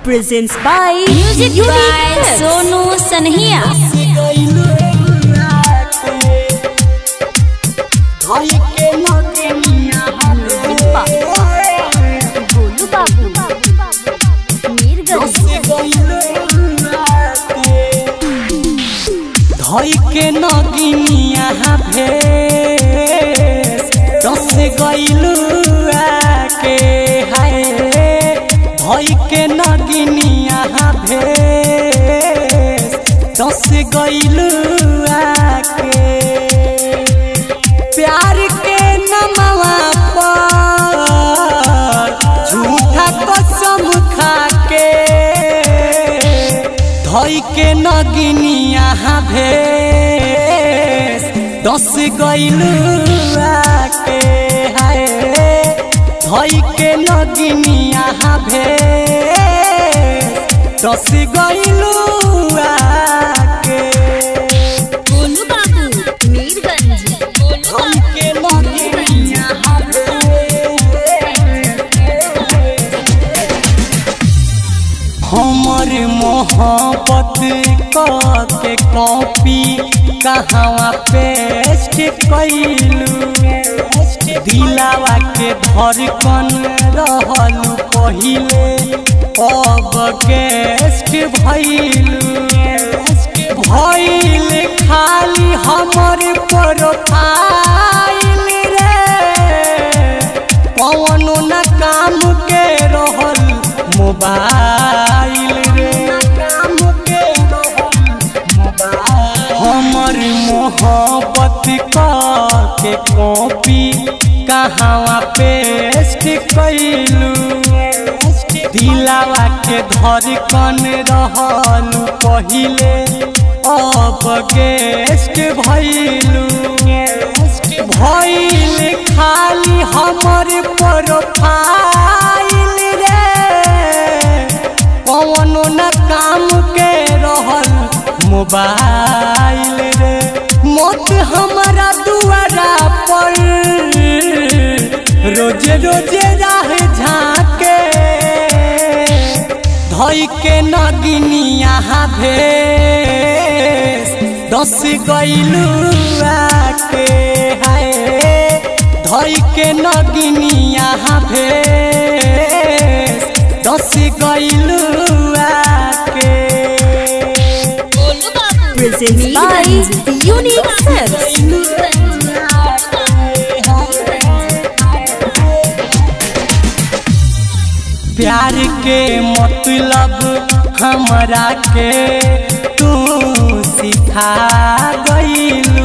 presents by music Unique by Films. Sonu सनहिया गोलू बाबू मीरगंज धई के नगिनिया भेस दस गइलू आके हाय धई के नगिनिया भेस दस गइलू आके प्यार के नमवा पर झूठा कसम खा के धई के नगिनिया भेस दस गइलू आके हाय धई के नगिनिया भेस दस गइलू आके गोलू बाबू मीरगंज गोलू धई के नगिनिया हमर मोहब्बत के कॉपी कहवा पेस्ट कैलू दिलावा के धड़कन रहलू पहिले अब गेस्ट भैलू भैल खाली हमर प्रोफाइल रे कौनो न काम के रहल मोबाइल रे काम के हमर मोहब्बत के कॉपी कहवा पेस्ट कैलू दिलावा के धड़कन रहल पहिले अब गेस्ट भैलू भैल खाली हमर प्रोफाइल रे कौनो न काम के रहल मोबाइल रे मौत हमारा दुआरा पर रोजे रोजे राह झाके धई के नगिनिया भेस दस गइलू आके हाय धई के नगिनिया भेस दस गइलू आके गोलू बाबू presents by Unique Films. प्यार के मतलब हमरा के तू सिखा गइलू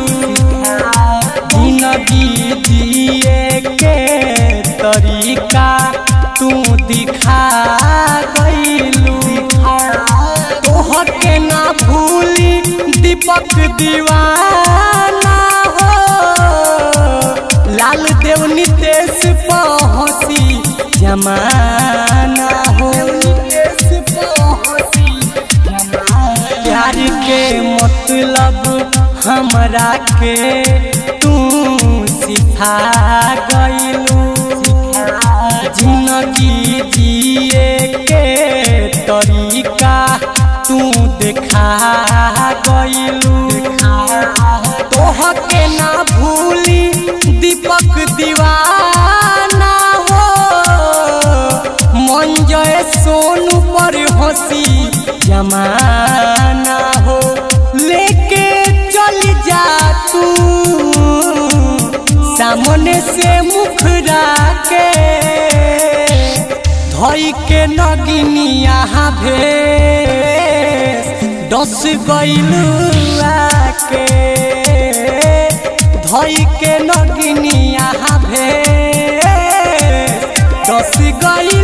जिंदगी जिए के तरीका तू दिखा गइलू तोहके ना भूली दीपक दीवाना हो लाल देव नितेश पहुँची जमाना हो प्यार के मतलब हमरा के तू सिखा गइलू जिंदगी जिए के तरीका तू देखा गइलू तोहके ना भूली दीपक दीवाना हो मन जय सोनू पर हंसी जमाना हो लेके चल जा तू सामने से मुखरा के धई के नगिनिया भेस दस गइलू आके धई के नगिनिया भेस दस गइलू